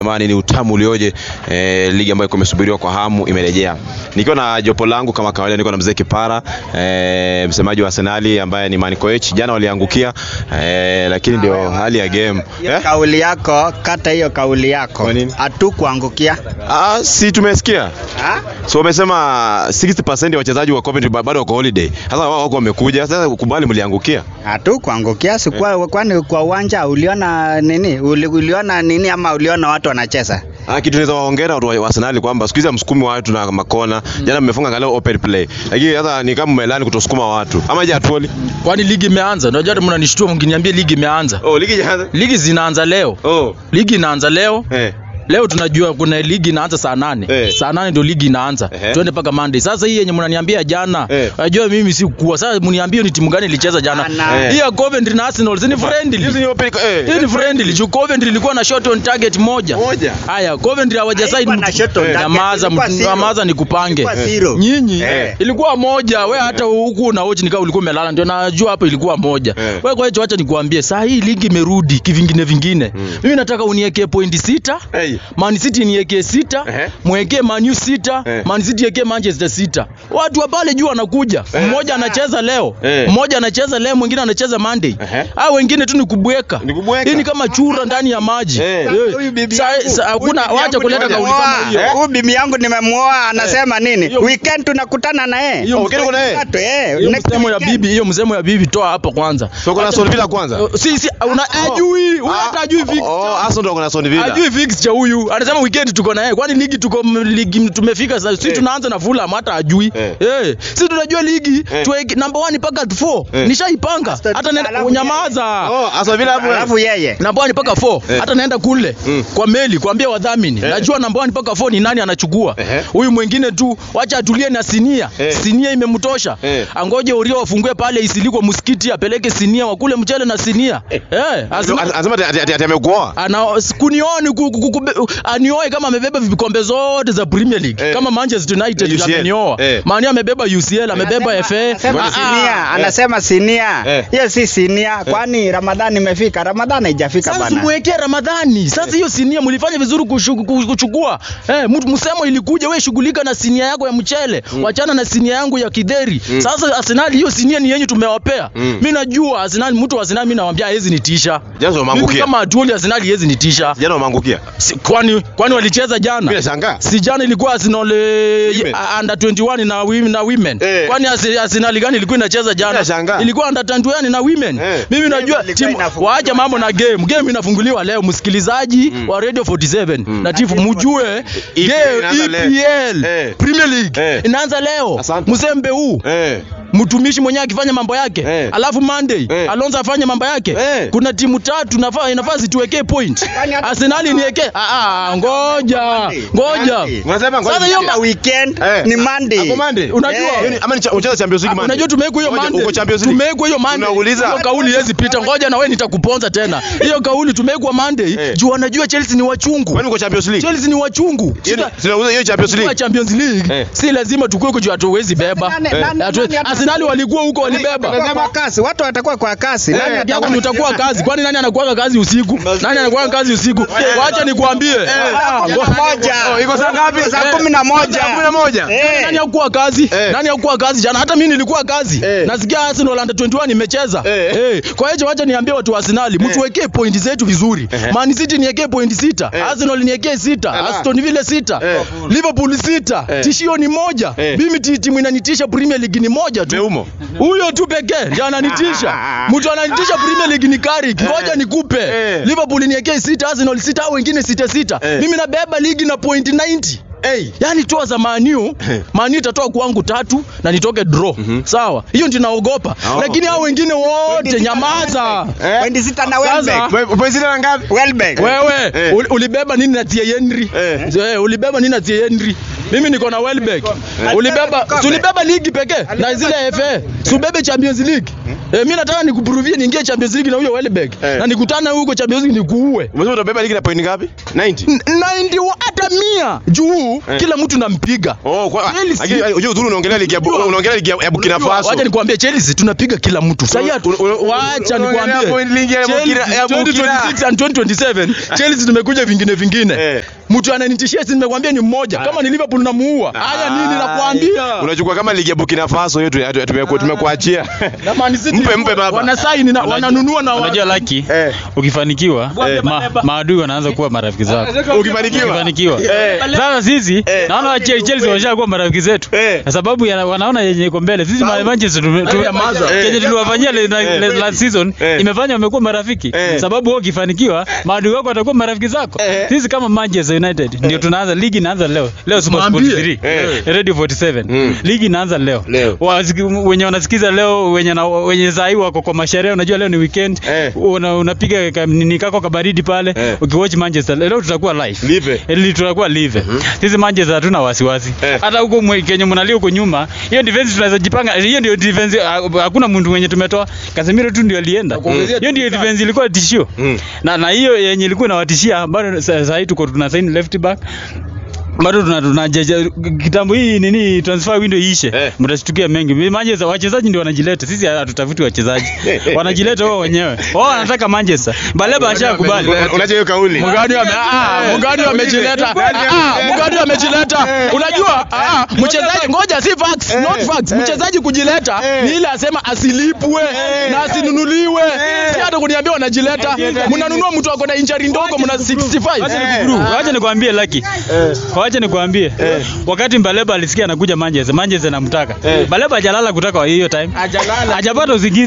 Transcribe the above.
Jamani, ni utamu ulioje! Eh, ligi ambayo imesubiriwa kwa hamu imerejea. Nikiwa na jopo langu kama kawaida, niko na mzee Kipara eh, msemaji wa Arsenali ambaye ni man coach. Jana waliangukia eh, lakini ndio hali ya game Hiyo eh? kauli yako, kata hiyo kauli yako. Kwa nini? Hatukuangukia. Ah, si tumesikia Ha? so wamesema 60% ya wachezaji wa Coventry ba- bado wako holiday. Sasa wao wako wamekuja, sasa kubali mliangukia. Hatukuangukia, si kwa kwani kwa uwanja uliona nini? Uli, uliona nini ama uliona watu wanacheza? Ah, kitu naweza waongera watu wa Arsenal kwamba siku hizi hamsukumi watu na makona. Jana mmefunga angalau open play. Lakini sasa ni kama mmelani kutosukuma watu. Ama je atuoli? Kwani ligi imeanza? Unajua hata mnanishtua mkiniambia ligi imeanza. Oh, ligi jaanza. Ligi zinaanza leo. Oh. Ligi inaanza leo. Eh. Leo tunajua kuna ligi inaanza saa nane. Eh. Saa nane ndio ligi inaanza. Ehe. Twende mpaka Monday. Sasa hii yenye mnaniambia jana, Eh. unajua mimi si kuwa. Sasa mniambie ni timu gani ilicheza jana? Ana. Eh. Hii ya Coventry na Arsenal si ni friendly. Hizi ni open eh. Hii ni friendly. Juu Coventry ilikuwa na shot on target moja. Moja. Haya, Coventry hawajasaini. Haikuwa na shot on Eh. target, Nyamaza, ilikuwa zero. nyamaza nikupange. Ilikuwa zero. Nyinyi Eh. ilikuwa moja, we hata huku na watch nikaa ulikuwa umelala, ndio najua hapo ilikuwa moja. Eh. Wewe kwa hiyo acha nikuambie, saa hii ligi imerudi kivingine vingine. Mimi nataka uniwekee pointi sita, Hey. Man City niwekee sita, Ehe. mwekee Man U sita, Eh. Man City wekee Manchester sita. Watu wa pale juu wanakuja, mmoja anacheza leo, Eh. mmoja anacheza leo, mwingine anacheza Monday. Ehe. Hao wengine tu ni kubweka. Ni kubweka. Hii ni kama chura ndani ya maji. Eh. Eh. Huyu bibi Sa- yangu- sa- Hakuna huyu bibi wacha yangu kuleta kauli nimemuoa. kama hiyo. Huyu bibi yangu nimemuoa anasema nini? Hiyo- Weekend tunakutana na yeye. Hiyo Oh, weekend kuna yeye? Tatu, eh. hiyo Next msemo ya weekend. bibi hiyo msemo ya bibi toa hapo kwanza So kuna Aston Villa kwanza. Uh, si si una ajui huyu hata ajui Oh, fixture Arsenal ndio kuna Aston Villa. ajui fixture huyu anasema weekend tuko na yeye kwani ligi tuko m- ligi tumefika sasa si Eh. tunaanza na Fulham hata ajui Eh. eh si tunajua ligi Eh. tuweke number 1 mpaka 4 Eh. nishaipanga Aston hata Villa, nenda alafu unyamaza Oh, Aston Villa hapo. Alafu yeye. namba 1 mpaka 4 Eh. hata naenda kule Mm. kwa meli kuambia wadhamini Eh. najua namba 1 mpaka 4 ni nani anachukua Ehe. huyu mwingine tu wacha atulie na sinia Eh. sinia imemtosha Eh. angoje urio wafungue pale isilikwe msikiti apeleke sinia wakule mchele na sinia eh azima- Anasema ati- ati ati- ati amekuoa. ana kunioni ku- ku- ku- anioe kama amebeba vikombe zote za Premier League Eh. kama Manchester United UCL. amenioa Eh. Mani amebeba UCL amebeba Anasema- FA anasema Ah, ah. sinia, anasema sinia. Eh. Hiyo si sinia, kwani Ramadhani imefika? Ramadhani haijafika Sasa bana. mwekee Ramadhani. Sasa hiyo sinia mlifanya vizuri kushu- ku- kuchukua. Eh, mtu msemo ilikuja wewe shughulika na sinia yako ya mchele. Wachana na sinia yangu ya kidheri. Sasa Arsenal hiyo sinia ni yenyu tumewapea. Mm. Mimi najua Arsenal mtu wa Arsenal mimi nawaambia hawezi nitisha. Jana Mimi wameangukia. kama atuoli Arsenal hawezi nitisha. Jana wameangukia. Si, kwani kwani walicheza Mimi jana? nashangaa. Si jana ilikuwa Arsenal eh, Women. uh, under 21 na women, na women. Eh. Kwani Arse- Arsenal gani ilikuwa inacheza jana? Nashangaa. Ilikuwa under 21 na women. Eh. Mimi najua ilikuwa timu inafunguliwa waache mambo na game. Game inafunguliwa leo msikilizaji wa Radio 47 na tifu mjue EPL game inaanza leo. EPL Eh. Premier League Eh. inaanza leo. Asante. Mzembe huu Eh. mtumishi mwenyewe akifanya mambo yake Eh. alafu Monday Eh. Alonso afanye mambo yake Eh. kuna timu tatu nafaa inafaa zituwekee point Arsenal niwekee ah ah ngoja ngoja Monday. Unasema ngoja Sasa hiyo nisikie. ma- Weekend Eh. ni Monday. Hapo Monday. Unajua- Hiyo ni- ama ni cha- ucheza Champions League Ah, Monday. Unajua tumewekwa hiyo Ngoja, Monday. uko Champions League. Tumewekwa hiyo Monday. Tunauliza. Hiyo kauli haiwezi pita. Ngoja na wewe nitakuponza tena. Hiyo kauli tumewekwa Monday. Eh. Juu wanajua Chelsea ni wachungu. Kwani uko Champions League? Chelsea ni wachungu. Hiyo ni- Sita- tunauza hiyo Champions Kwa League. Champions League Eh. si lazima tukue kujua hatuwezi beba. Nani- Eh. nani- Hatu- nani ata- Arsenal walikuwa huko walibeba. Watakuwa kwa kasi, watu watakuwa kwa kasi. Nani Nani atakuwa- yako utakuwa kazi? Kwani nani anakuwa kazi usiku? Nani anakuwa kazi usiku? Wacha nikwambie. Ah, Kumi ngo- na moja. Oh, iko saa ngapi? Saa Eh. kumi na moja. Saa kumi na moja. Eh. Nani hakuwa kazi? Eh. Nani hakuwa kazi jana? Hata mimi nilikuwa kazi. Eh. Nasikia Arsenal under 21 imecheza. Eh. Eh. Kwa hiyo wacha niambie watu wa Arsenal, mtuwekee pointi zetu vizuri. Eh. Man City niwekee pointi sita, Eh. Arsenal niwekee sita, Ala. Aston Villa sita, Eh. Liverpool sita. Eh. Tishio ni moja. Eh. Mimi ti- timu inanitisha Premier League ni moja tu. Meumo. Huyo tu pekee ndiye ananitisha. Mtu ananitisha Premier League ni Carrick. Ngoja nikupe. Eh. Liverpool niwekee sita, Arsenal sita, au wengine sita sita. Eh. Mimi nabeba ligi na point 90. Hey. Yaani toa za maniu maniu itatoa kwangu tatu na nitoke draw sawa hiyo ndio naogopa Oh. lakini hao wengine wote nyamaza Eh. Pointi sita na Sasa- Welbeck. Wewe upo zile ngapi? Welbeck. wewe Eh. uli- ulibeba nini na Thierry Henry Eh. eh ulibeba nini na Thierry Henry mimi niko na Welbeck ulibeba kikombe. si ulibeba ligi pekee na zile FA si ubebe Champions League eh mimi nataka nikuprovie niingie Champions League na huyo Welbeck Eh. na nikutana huko Champions League nikuue Umesema utabeba ligi na point ngapi? 90. 90 hata hata mia juu Eh. kila mtu nampiga Oh, kwa Chelsea. lakini unajua udhuru unaongelea ligi ya Bu- unaongelea ligi ya ya Burkina Unajua, Faso. Wacha nikwambie Chelsea tunapiga kila mtu. Sasa Un- un- un- wacha unaongelea nikwambie. point ligi ya Burkina- ya Burkina. 2026 and 2027 Chelsea tumekuja vingine vingine. Eh. Mtu ananitishia si nimekwambia ni mmoja. Kama ni Liverpool namuua. Haya nini nakwambia? Unachukua kama ligi ya Burkina Faso hiyo tu- tu- tumeku- tumekuachia. Na Man City Mpe mpe baba. wana sign na wananunua na Unajua Lucky, Eh. ukifanikiwa Eh. ma, maadui wanaanza kuwa marafiki zako. Ukifanikiwa. Ukifanikiwa. Eh. Sasa sisi Eh. naona wa Chelsea Chelsea washakuwa marafiki zetu. Eh. Kwa sababu ya, wanaona yenye iko mbele. Sisi ma- Manchester tume- tu- Eh. kenye tuliwafanyia le- na- le- last season Eh. imefanya wamekuwa marafiki. Eh. Sababu wewe ukifanikiwa maadui wako watakuwa marafiki zako. Eh. Sisi kama Manchester United ndio tunaanza ligi inaanza leo. Leo Super Sport Mwambie. 3. Eh. Radio 47. Mm. Ligi inaanza leo. Leo. Wasiki- wenye wanasikiza leo wenye na, wenye saa hii wako kwa masherehe unajua leo ni weekend Eh. una, unapiga ka- nini kako kabaridi pale Eh. ukiwatch Manchester leo tutakuwa live Live. Ili tutakuwa live sisi Manchester hatuna wasiwasi Eh. hata huko mwe- Kenya mnalia huko nyuma hiyo defense tunaweza jipanga hiyo ndio defense ah, hakuna mtu mwenye tumetoa Casemiro tu ndio alienda hiyo ndio defense ilikuwa tishio Mm. na na hiyo yenye ilikuwa inawatishia bado sa- saa hii tuko tuna sign left back bado tuna, tuna jaja, kitambo hii nini transfer window iishe Eh. mtashtukia mengi Manchester wachezaji ndio wanajileta sisi hatutafuti wachezaji wanajileta wao wenyewe wao wanataka Manchester Baleba ashakubali Unajua hiyo kauli. Mugani ame ah, Mugani amejileta. Ah, Mugani amejileta. Unajua, ah, mchezaji ngoja si facts, not facts. Mchezaji kujileta ni ile asema asilipwe na asinunuliwe. Si hata kuniambia wanajileta. Mnanunua mtu ako na injury ndogo mna 65. Bro, wacha nikwambie Lucky. Wacha nikwambie. Wakati Baleba alisikia anakuja Manchester, Manchester namtaka. Baleba hajalala kutoka hiyo time. Hajalala. Hajapata usingizi.